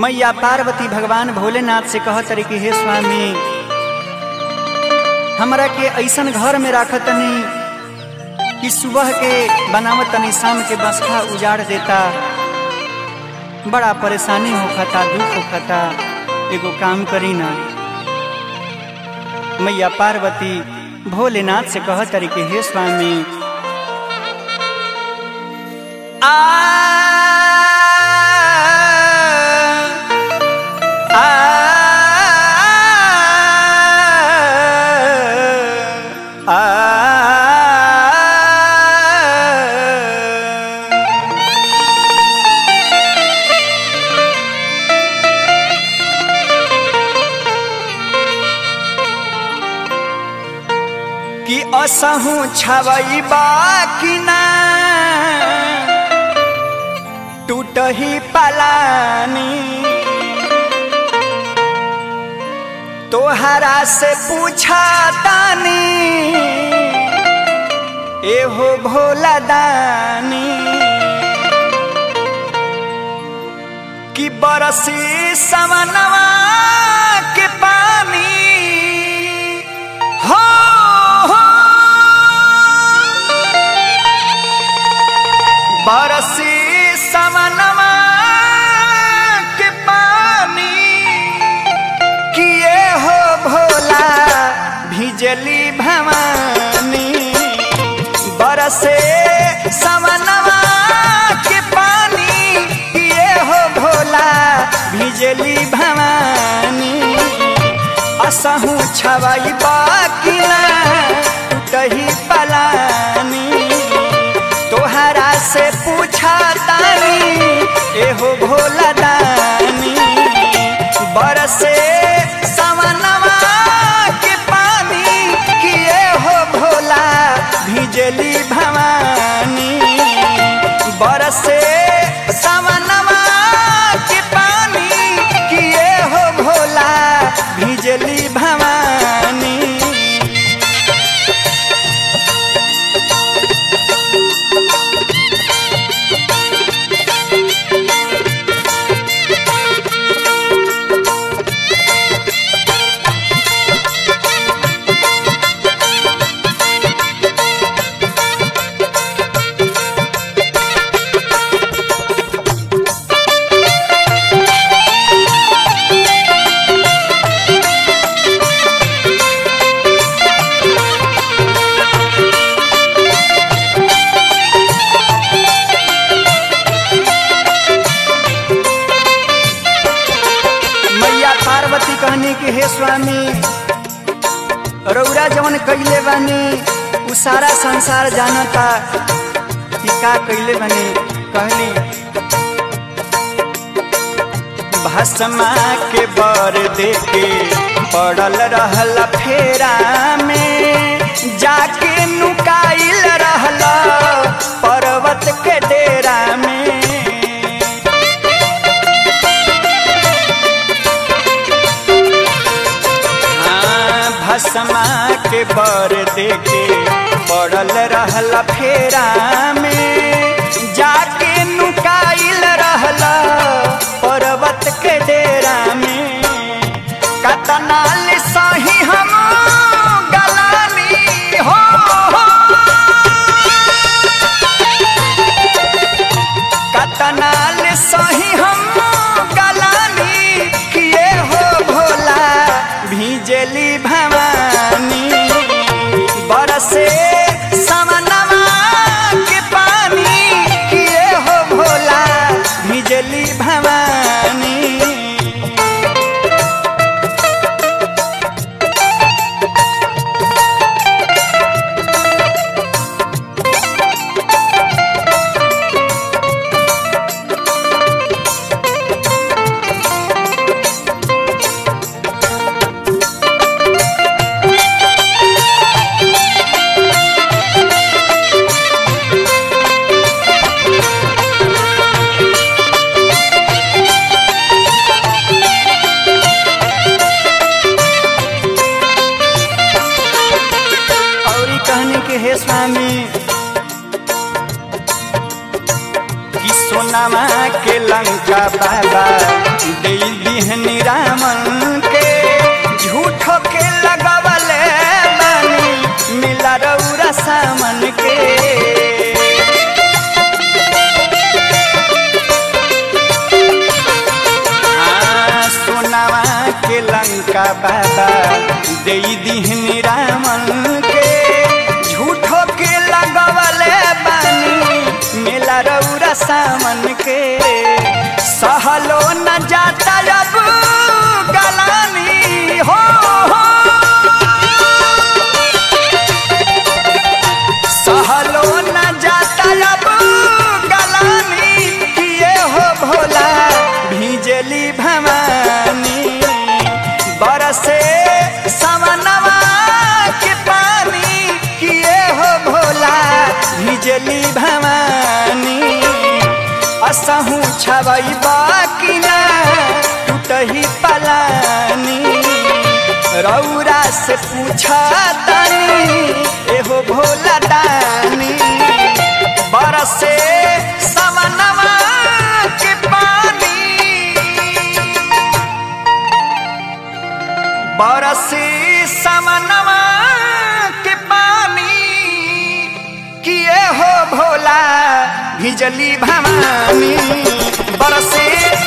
मैया पार्वती भगवान भोलेनाथ से कहत रही कि हे स्वामी हमरा के ऐसन घर में राखत तनी कि सुबह के बनावत तनी शाम के बसखा उजाड़ देता बड़ा परेशानी होखता दुख होखता एगो काम करी ना मैया पार्वती भोलेनाथ से कहत रही कि हे स्वामी आ कि असहु छवई बाकी ना टूटही पलानी तोहरा से पूछा तानी एहो भोला दानी कि बरसी समनवा के पानी हो हो बरसी समनवा के पानी किए हो भोला भिजली भवानी बरसे समनवा के पानी किए हो भोला भिजली भवानी असहु छवई बाकी ना टूटही पलानी तोहरा से पूछा तानी एहो भोला दानी बरसे सवनवा के पानी किए हो भोला भिजली भवानी बरसे सवनवा के पानी किए हो भोला भिजली भवानी मैया पार्वती कहनी कि हे स्वामी रौरा जवन कैले बानी उ सारा संसार जानता कि का कैले बानी कहली भस्मा के बर देके पड़ल रहल फेरा में जाके नुकाइल रहल पर्वत के डेरा में हाँ, भस्मा के बर देके पड़ल रहल फेरा में जाके नुकाइल रहल पर्वत के डेरा में कतनाल सही हम गलानी हो, हो। कतनाल सही हम गलानी किए हो भोला भिजली भवानी बरसे समनवा के पानी किए हो भोला भिजली भवानी लंका बाबा दे दिहनी रामन के झूठो के लगवले बानी मिला रौरा सामन के हाँ, सोनावा के लंका बाबा दे दिहनी रामन के झूठो के लगवले बानी मेला रौरा सामन के सहलो न जाता अब गलानी हो, हो। सहलो न जाता अब गलानी किए हो भोला भिजली भवानी बरसे समनवा के पानी किए हो भोला भिजली भवानी असहू छवई बाकी ना टूटही पलानी रौरा से पूछा तानी एहो भोला दानी बरसे समनवा के पानी बरसे समनवा के पानी किए हो भोला भिजली भवानी बरसे